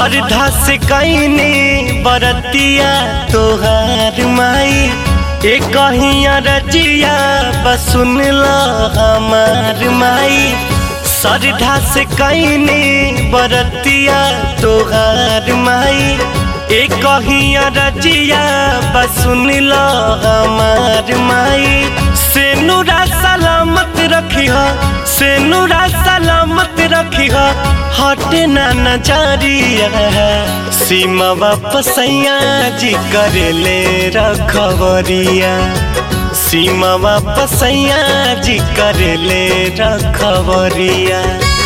श्रद्धा से कैनी बरतिया तोहार माई ए कहिया रजिया बसुन ल हमार माई श्रद्धा से कैनी बरतिया तोहार माई ए कहिया रजिया बसुन ल हमार माई से नूरा सलामत रखी से नूरा सलामत रखी हटे ना नजरिया सीमा वापसैया जी करे ले रखवरिया सीमा वापसैया जी करे ले रखवरिया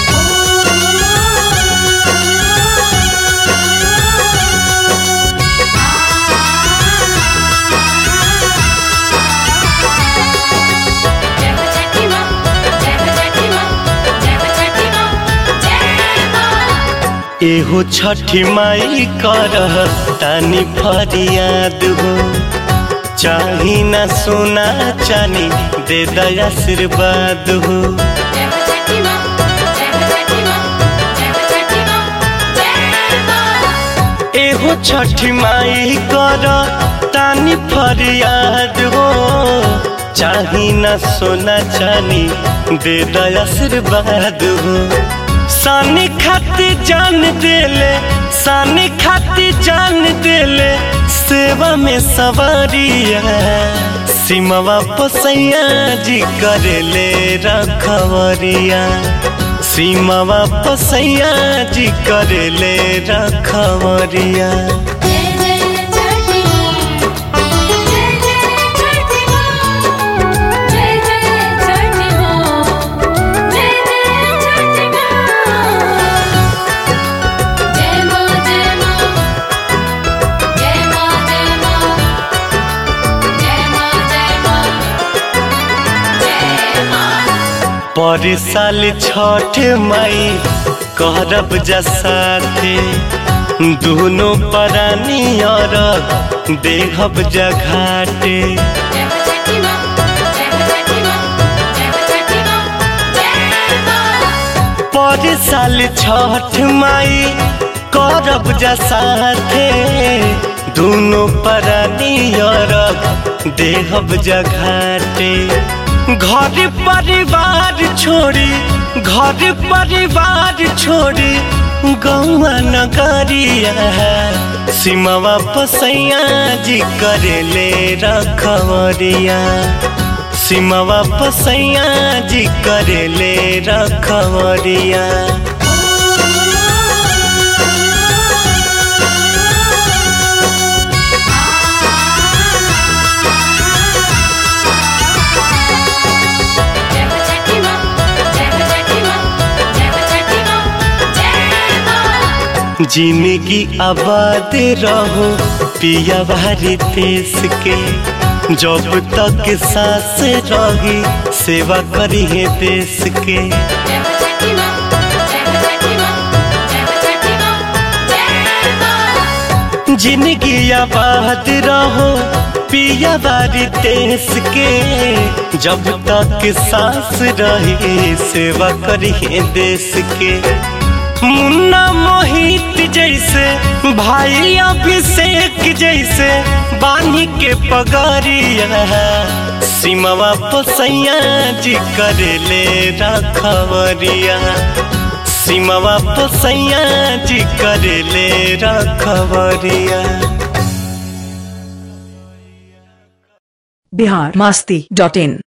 जय हो छठी माँ जय हो छठी माँ जय हो छठी माँ जय माँ एहो छठी माई कर तानी फरियाद हो चाही ना सोना चानी दे दया आशीर्वाद हो जय हो छठी माँ जय हो छठी माँ जय हो छठी माँ जय माँ एहो छठी माई कर तानी फरियाद हो चाही ना सोना चानी दे दया आशीर्वाद हो सानी खाती जान देले सानी खाती जान देले सेवा में सवारिया सीमा पसैया जी करेले रखवरिया सीमा पसैया जी करेले रखवरिया जय जय छठी माँ जय जय छठी माँ जय जय छठी माँ जय जय छठी माँ जय माँ जय माँ जय माँ जय माँ जय माँ जय माँ जय माँ पर साल छठ मई करब जसाते दोनों परानी और देहब जघाटे जय हो छठी माँ जय हो छठी माँ जय हो छठी माँ जय माँ पर साल छठ माई करब जसाते दोनों परानी और देहब जघाटे घर परिवार छोड़ी घर परिवार छोड़ी गौआ नगरिया सीमा पसैया जी करेले रखवरिया सीमा पसैया जी करेले रखवरिया जय हो छठी माँ जय हो छठी माँ जय हो छठी माँ जय माँ जिंदगी आबाद रहो पिया भारी देश के जब तक सांस रही सेवा करी है देश के जय हो छठी माँ जय हो छठी माँ जय हो छठी माँ जय माँ जिंदगी आबाद रहो पिया बारी देश के जब तक सांस रही सेवा करी है देश के मुन्ना मोहित जैसे भाई अभिषेक जैसे बानी के पगरिया सीमा पसैया जी करेले रखवरिया सीमा पसैया जी करेले रखवरिया बिहार मस्ती डॉट इन